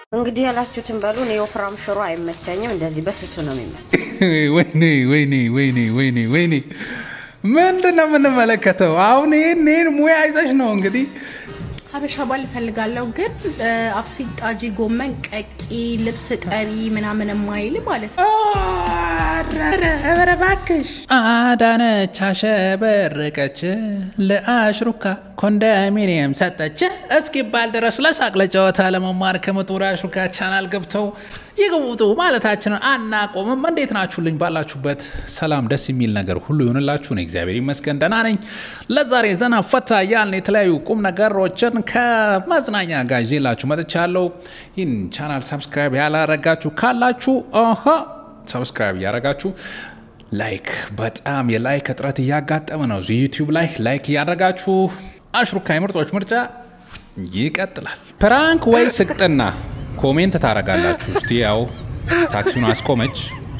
እንግዲህ ያላችሁትን በሉ። እኔ ወፍራም ሽሮ አይመቸኝም፣ እንደዚህ በስሱ ነው የሚመቸኝ። ወይኔ ወይኔ ወይኔ ወይኔ ወይኔ ምንድን ነው የምንመለከተው? አሁን ይህን ይህን ሙያ ይዘሽ ነው እንግዲህ ሀበሻ ባል እፈልጋለሁ ግን አብሲት ጣጂ፣ ጎመን ቀቂ፣ ልብስ ጠሪ ምናምን የማይል ማለት ነው። ኧረ እባክሽ አዳነች አሸበረቀች ለአሽሩካ ኮንዶሚኒየም ሰጠች እስኪባል ድረስ ለሳቅ ለጨዋታ ለመማር ከመጡ ወደ አሽሩካ ቻናል ገብተው ይግቡጡ ማለታችንን አናቆምም። እንዴት ናችሁልኝ? ባላችሁበት ሰላም ደስ የሚል ነገር ሁሉ ይሆንላችሁ። ነው እግዚአብሔር ይመስገን ደህና ነኝ። ለዛሬ ዘና ፈታ ያልን የተለያዩ ቁም ነገሮችን ከመዝናኛ ጋር ይዤላችሁ መጥቻለሁ። ይህን ቻናል ሰብስክራይብ ያላረጋችሁ ካላችሁ ኦሆ ሰብስክራይብ እያደረጋችሁ ላይክ በጣም የላይክ እጥረት እያጋጠመ ነው። እዚህ ዩቲዩብ ላይ ላይክ እያደረጋችሁ አሽሩካ የምርጦች ምርጫ ይቀጥላል። ፕራንክ ወይ ስቅጥና ኮሜንት ታደርጋላችሁ። እስቲ ያው ታክሲውን አስቆመች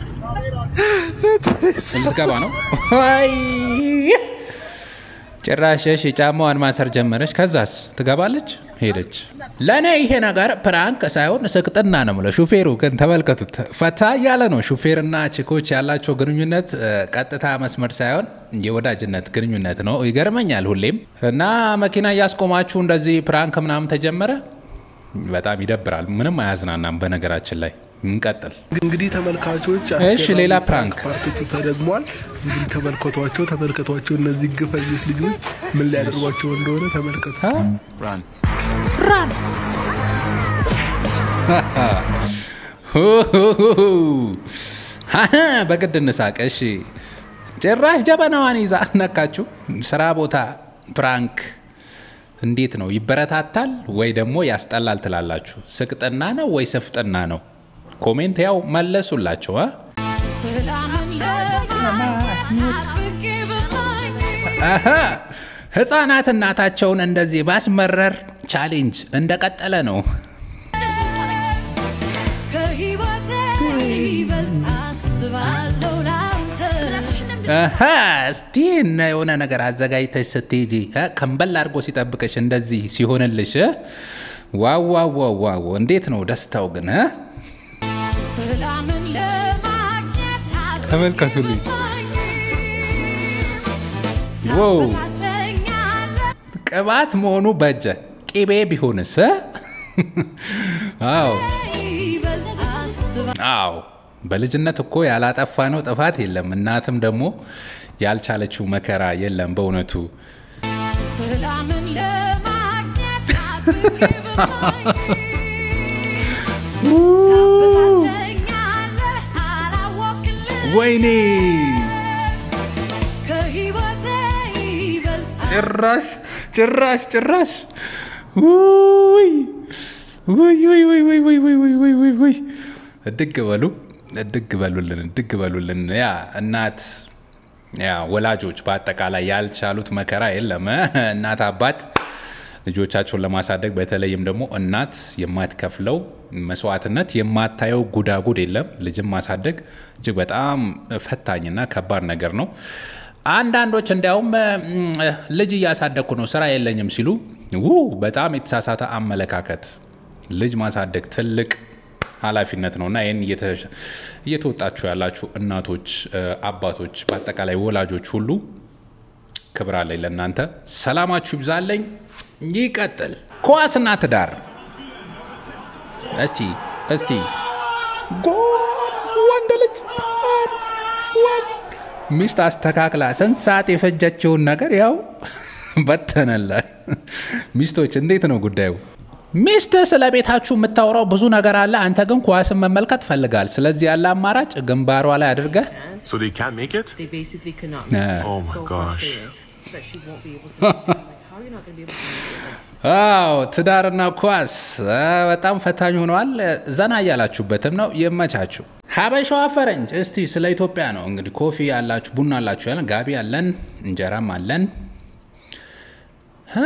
ልትገባ ነው። አይ ጭራሽ እሺ፣ ጫማዋን ማሰር ጀመረች። ከዛስ ትገባለች፣ ሄደች። ለእኔ ይሄ ነገር ፕራንክ ሳይሆን ስቅጥና ነው የምለው። ሹፌሩ ግን ተመልከቱት፣ ፈታ እያለ ነው። ሹፌርና ችኮች ያላቸው ግንኙነት ቀጥታ መስመር ሳይሆን የወዳጅነት ግንኙነት ነው። ይገርመኛል ሁሌም እና መኪና እያስቆማችሁ እንደዚህ ፕራንክ ምናምን ተጀመረ። በጣም ይደብራል። ምንም አያዝናናም። በነገራችን ላይ እንቀጥል። እንግዲህ ተመልካቾች እሺ፣ ሌላ ፕራንክ ፓርቶቹ ተደግሟል። እንግዲህ ተመልከቷቸው፣ ተመልከቷቸው። እነዚህ ግፈኞች ልጆች ምን ሊያደርጓቸው እንደሆነ ተመልከቱ። በግድ እንሳቅ። እሺ፣ ጭራሽ ጀበናዋን ይዛ ነካችሁ። ስራ ቦታ ፕራንክ እንዴት ነው? ይበረታታል ወይ ደግሞ ያስጠላል ትላላችሁ? ስቅጥና ነው ወይ ስፍጥና ነው? ኮሜንት ያው መለሱላቸው። አ? አሀ ህፃናት እናታቸውን እንደዚህ ባስመረር ቻሌንጅ እንደቀጠለ ነው። አሀ እስቲ እነ የሆነ ነገር አዘጋጅተሽ ስትሄጂ እ ከንበል አድርጎ ሲጠብቅሽ እንደዚህ ሲሆንልሽ እ ዋው ዋው ዋው ዋው! እንዴት ነው ደስታው ግን እ ተመልከቱልኝ። ዋው ቅባት መሆኑ በጀ ቂቤ ቢሆንስ እ? አዎ አዎ በልጅነት እኮ ያላጠፋ ነው ጥፋት የለም። እናትም ደግሞ ያልቻለችው መከራ የለም። በእውነቱ ወይኔ ጭራሽ ጭራሽ ጭራሽ ውይ ውይ ውይ ውይ ውይ ውይ ውይ ውይ ውይ ውይ ውይ እድግ በሉ እድግ በሉልን እድግ በሉልን። ያ እናት ያ ወላጆች በአጠቃላይ ያልቻሉት መከራ የለም። እናት አባት ልጆቻቸውን ለማሳደግ በተለይም ደግሞ እናት የማትከፍለው መስዋዕትነት የማታየው ጉዳጉድ የለም። ልጅም ማሳደግ እጅግ በጣም ፈታኝና ከባድ ነገር ነው። አንዳንዶች እንዲያውም ልጅ እያሳደግኩ ነው ስራ የለኝም ሲሉ ው በጣም የተሳሳተ አመለካከት። ልጅ ማሳደግ ትልቅ ኃላፊነት ነው እና ይህን እየተወጣችሁ ያላችሁ እናቶች፣ አባቶች፣ በአጠቃላይ ወላጆች ሁሉ ክብር አለኝ ለእናንተ። ሰላማችሁ ይብዛለኝ። ይቀጥል። ኳስና ትዳር እስቲ እስቲ ወንድ ልጅ ሚስት አስተካክላ ስንት ሰዓት የፈጀችውን ነገር ያው በተነለ። ሚስቶች እንዴት ነው ጉዳዩ? ሚስት ስለ ቤታችሁ የምታወራው ብዙ ነገር አለ። አንተ ግን ኳስን መመልከት ፈልጋል። ስለዚህ ያለ አማራጭ ግንባሯ ላይ አድርገህ So they can't make it? They basically cannot. Oh my gosh. But she won't be able to. Like, how are you not going to be able to? አዎ ትዳርና ኳስ አ፣ በጣም ፈታኝ ሆነዋል። ዘና እያላችሁበትም ነው። ይመቻችሁ። ሀበሻዋ ፈረንጅ እስቲ ስለ ኢትዮጵያ ነው እንግዲህ። ኮፊ ያላችሁ ቡና አላችሁ ያለን፣ ጋቢ አለን፣ እንጀራም አለን። አ፣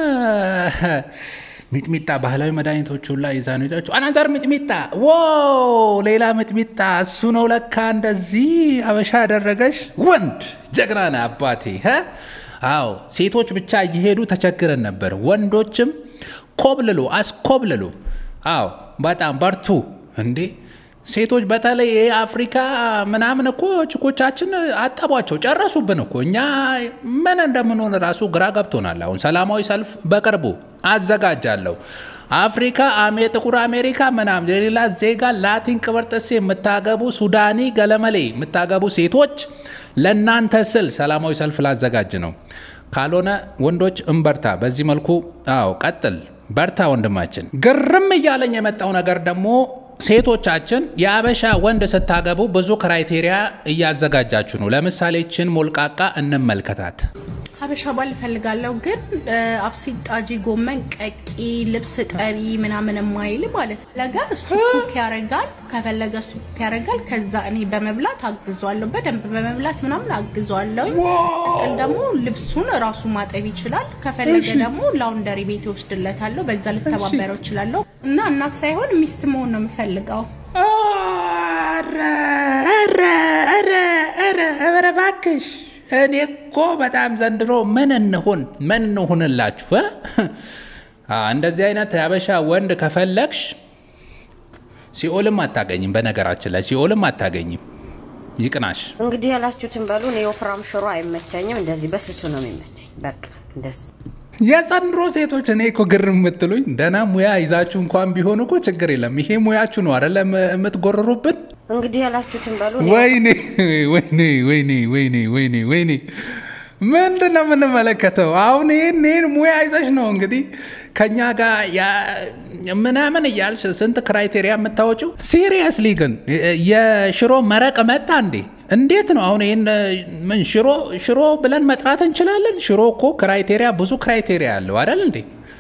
ሚጥሚጣ ባህላዊ መድኃኒቶች ሁላ ይዛ ነው ሄዳችሁ። አናዘር ሚጥሚጣ ዎ ሌላ ሚጥሚጣ እሱ ነው ለካ እንደዚህ አበሻ ያደረገሽ ወንድ ጀግና ነህ አባቴ እ? አዎ ሴቶች ብቻ እየሄዱ ተቸግረን ነበር። ወንዶችም ኮብልሉ አስኮብልሉ አዎ በጣም በርቱ እንዴ ሴቶች በተለይ የአፍሪካ ምናምን እኮ ችኮቻችን አጠቧቸው ጨረሱብን እኮ እኛ ምን እንደምንሆን ራሱ ግራ ገብቶናል። አሁን ሰላማዊ ሰልፍ በቅርቡ አዘጋጃለሁ። አፍሪካ አሜ ጥቁር አሜሪካ ምናምን የሌላ ዜጋ ላቲን ቅብርጥሴ የምታገቡ ሱዳኒ ገለመሌ የምታገቡ ሴቶች ለእናንተ ስል ሰላማዊ ሰልፍ ላዘጋጅ ነው። ካልሆነ ወንዶች እንበርታ። በዚህ መልኩ አዎ ቀጥል፣ በርታ ወንድማችን። ግርም እያለኝ የመጣው ነገር ደግሞ ሴቶቻችን የአበሻ ወንድ ስታገቡ ብዙ ክራይቴሪያ እያዘጋጃችሁ ነው። ለምሳሌ ችን ሞልቃቃ እንመልከታት። ሀበሻ ባል እፈልጋለሁ ግን አብሲት ጣጂ፣ ጎመን ቀቂ፣ ልብስ ጠሪ ምናምን የማይል ማለት ነው። ፈለገ እሱ ኩክ ያደርጋል፣ ከፈለገ እሱ ኩክ ያደርጋል። ከዛ እኔ በመብላት አግዟለሁ፣ በደንብ በመብላት ምናምን አግዟለሁ። ቅጥል ደግሞ ልብሱን ራሱ ማጠብ ይችላል። ከፈለገ ደግሞ ላውንደሪ ቤት ይወስድለታለሁ። በዛ ልተባበረው እችላለሁ። እና እናት ሳይሆን ሚስት መሆን ነው የምፈልገው። ኧረ እባክሽ እኔ እኮ በጣም ዘንድሮ ምን እንሁን ምን እንሁንላችሁ እ? አ፣ እንደዚህ አይነት ያበሻ ወንድ ከፈለግሽ ሲኦልም አታገኝም። በነገራችን ላይ ሲኦልም አታገኝም። ይቅናሽ። እንግዲህ ያላችሁትን በሉ። እኔ ወፍራም ሽሮ አይመቸኝም፣ እንደዚህ በስሱ ነው የሚመቸኝ። በቃ እንደዚህ የዘንድሮ ሴቶች እኔ እኮ ግር የምትሉኝ ደህና ሙያ ይዛችሁ እንኳን ቢሆን እኮ ችግር የለም። ይሄ ሙያችሁ ነው አይደለ የምትጎርሩብን። እንግዲህ ያላችሁትን በሉ። እኔ ወይኔ ወይኔ ወይኔ ወይኔ ወይኔ ወይኔ ምንድን ነው የምንመለከተው? አሁን ይህን ይህን ሙያ ይዘሽ ነው እንግዲህ ከኛ ጋር ያ- ምናምን እያልሽ ስንት ክራይቴሪያ የምታወጪው? ሲሪየስሊ ግን የሽሮ መረቅ መጣ እንዴ? እንዴት ነው አሁን ይህን ምን ሽሮ ሽሮ ብለን መጥራት እንችላለን? ሽሮ እኮ ክራይቴሪያ ብዙ ክራይቴሪያ አለው አይደል እንዴ?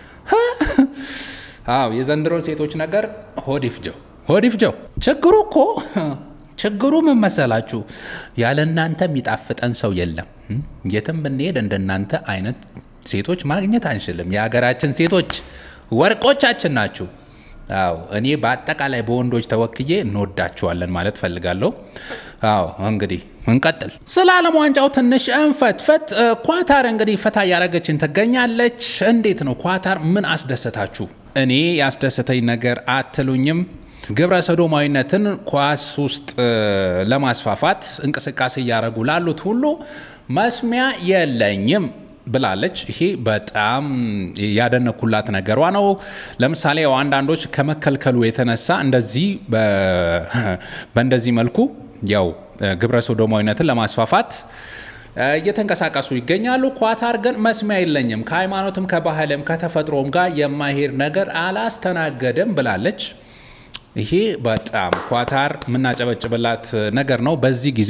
አዎ የዘንድሮ ሴቶች ነገር ሆድ ይፍጀው ሆድ ይፍጀው። ችግሩ እኮ ችግሩ ምን መሰላችሁ? ያለ እናንተ የሚጣፍጠን ሰው የለም። እም? የትም ብንሄድ እንደናንተ አይነት ሴቶች ማግኘት አንችልም። የሀገራችን ሴቶች ወርቆቻችን ናችሁ። አዎ እኔ በአጠቃላይ በወንዶች ተወክዬ እንወዳችኋለን ማለት ፈልጋለሁ። አዎ እንግዲህ እንቀጥል። ስለ ዓለም ዋንጫው ትንሽ እንፈትፈት። እ፣ ኳታር እንግዲህ ፈታ እያደረገችን ትገኛለች። እንዴት ነው ኳታር ምን አስደሰታችሁ? እኔ ያስደሰተኝ ነገር አትሉኝም? ግብረ ሰዶማዊነትን ኳስ ውስጥ እ፣ ለማስፋፋት እንቅስቃሴ እያደረጉ ላሉት ሁሉ መስሚያ የለኝም ብላለች። ይሄ በጣም ያደነኩላት ነገሯ ነው። ለምሳሌ ያው አንዳንዶች ከመከልከሉ የተነሳ እንደዚህ በ- በእንደዚህ መልኩ ያው ግብረ ሶዶማዊነትን ለማስፋፋት እ፣ እየተንቀሳቀሱ ይገኛሉ። ኳታር ግን መስሚያ የለኝም ከሃይማኖትም ከባህልም ከተፈጥሮም ጋር የማይሄድ ነገር አላስተናገድም ብላለች። ይሄ በጣም ኳታር የምናጨበጭብላት ነገር ነው። በዚህ ጊዜ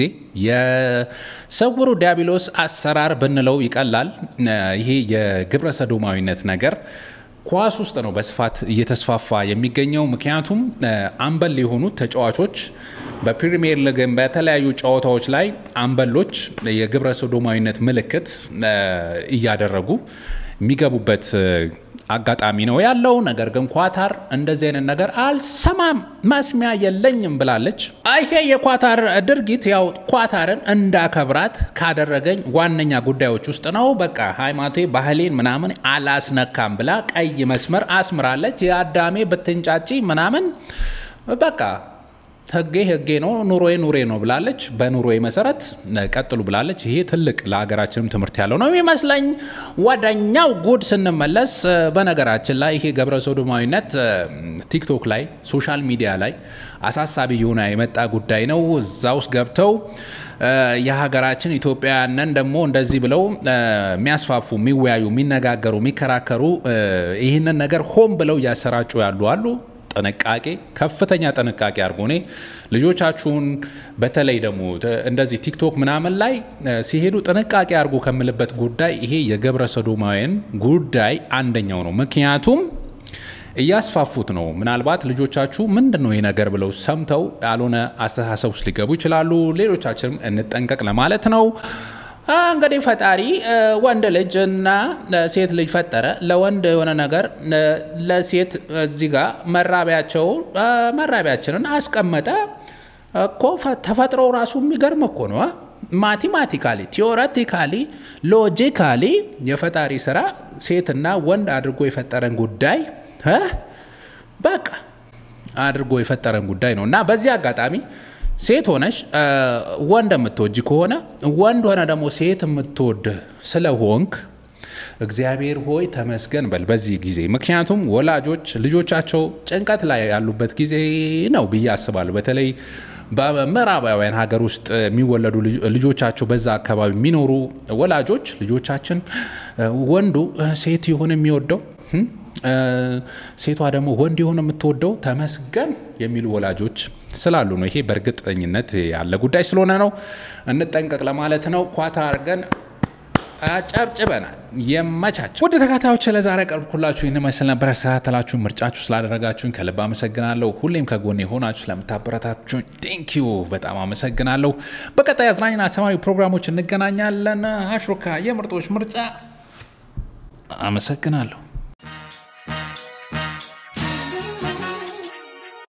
የስውሩ ዲያብሎስ አሰራር ብንለው ይቀላል። ይሄ የግብረ ሰዶማዊነት ነገር ኳስ ውስጥ ነው በስፋት እየተስፋፋ የሚገኘው። ምክንያቱም አምበል የሆኑት ተጫዋቾች በፕሪሚየር ሊግም በተለያዩ ጨዋታዎች ላይ አምበሎች የግብረ ሰዶማዊነት ምልክት እያደረጉ የሚገቡበት አጋጣሚ ነው ያለው። ነገር ግን ኳታር እንደዚህ አይነት ነገር አልሰማም መስሚያ የለኝም ብላለች። ይሄ የኳታር ድርጊት ያው ኳታርን እንዳከብራት ካደረገኝ ዋነኛ ጉዳዮች ውስጥ ነው። በቃ ሃይማኖቴ፣ ባህሌን ምናምን አላስነካም ብላ ቀይ መስመር አስምራለች። የአዳሜ ብትንጫጪ ምናምን በቃ ህጌ ህጌ ነው፣ ኑሮዬ ኑሬ ነው ብላለች። በኑሮዬ መሰረት ቀጥሉ ብላለች። ይሄ ትልቅ ለሀገራችንም ትምህርት ያለው ነው የሚመስለኝ። ወደኛው ጉድ ስንመለስ በነገራችን ላይ ይሄ ገብረ ሶዶማዊነት ቲክቶክ ላይ ሶሻል ሚዲያ ላይ አሳሳቢ የሆነ የመጣ ጉዳይ ነው። እዛ ውስጥ ገብተው የሀገራችን ኢትዮጵያውያንን ደግሞ እንደዚህ ብለው የሚያስፋፉ፣ የሚወያዩ፣ የሚነጋገሩ፣ የሚከራከሩ ይህንን ነገር ሆን ብለው እያሰራጩ ያሉ አሉ። ጥንቃቄ ከፍተኛ ጥንቃቄ አድርጎ እኔ ልጆቻችሁን በተለይ ደግሞ እንደዚህ ቲክቶክ ምናምን ላይ ሲሄዱ ጥንቃቄ አድርጎ ከምልበት ጉዳይ ይሄ የገብረ ሰዶማውያን ጉዳይ አንደኛው ነው። ምክንያቱም እያስፋፉት ነው። ምናልባት ልጆቻችሁ ምንድን ነው ይህ ነገር ብለው ሰምተው ያልሆነ አስተሳሰብ ውስጥ ሊገቡ ይችላሉ። ሌሎቻችንም እንጠንቀቅ ለማለት ነው። እንግዲህ ፈጣሪ ወንድ ልጅ እና ሴት ልጅ ፈጠረ። ለወንድ የሆነ ነገር ለሴት እዚህ ጋር መራቢያቸው መራቢያችንን አስቀመጠ እኮ። ተፈጥሮ ራሱ የሚገርም እኮ ነው። ማቴማቲካሊ፣ ቲዎሬቲካሊ፣ ሎጂካሊ የፈጣሪ ስራ ሴትና ወንድ አድርጎ የፈጠረን ጉዳይ በቃ አድርጎ የፈጠረን ጉዳይ ነው እና በዚህ አጋጣሚ ሴት ሆነሽ እ፣ ወንድ የምትወጂ ከሆነ ወንድ ሆነ ደግሞ ሴት የምትወድ ስለሆንክ እግዚአብሔር ሆይ ተመስገን በል በዚህ ጊዜ። ምክንያቱም ወላጆች ልጆቻቸው ጭንቀት ላይ ያሉበት ጊዜ ነው ብዬ አስባለሁ። በተለይ በምዕራባውያን ሀገር ውስጥ የሚወለዱ ልጅ- ልጆቻቸው በዛ አካባቢ የሚኖሩ ወላጆች ልጆቻችን እ፣ ወንዱ እ፣ ሴት ይሁን የሚወደው እም፣ እ፣ ሴቷ ደግሞ ወንድ ይሁን የምትወደው ተመስገን የሚሉ ወላጆች ስላሉ ነው። ይሄ በእርግጠኝነት ያለ ጉዳይ ስለሆነ ነው። እንጠንቀቅ ለማለት ነው። ኳታ አድርገን አጨብጭበናል። የመቻቸው ወደ ተከታዮች ለዛሬ ቀርብኩላችሁ ይህን መስል ነበር። ያስተካተላችሁ ምርጫችሁ ስላደረጋችሁኝ ከልብ አመሰግናለሁ። ሁሌም ከጎን የሆናችሁ ስለምታበረታችሁኝ ቴንኪዩ በጣም አመሰግናለሁ። በቀጣይ አዝናኝና አስተማሪ ፕሮግራሞች እንገናኛለን። አሽሩካ የምርጦች ምርጫ አመሰግናለሁ።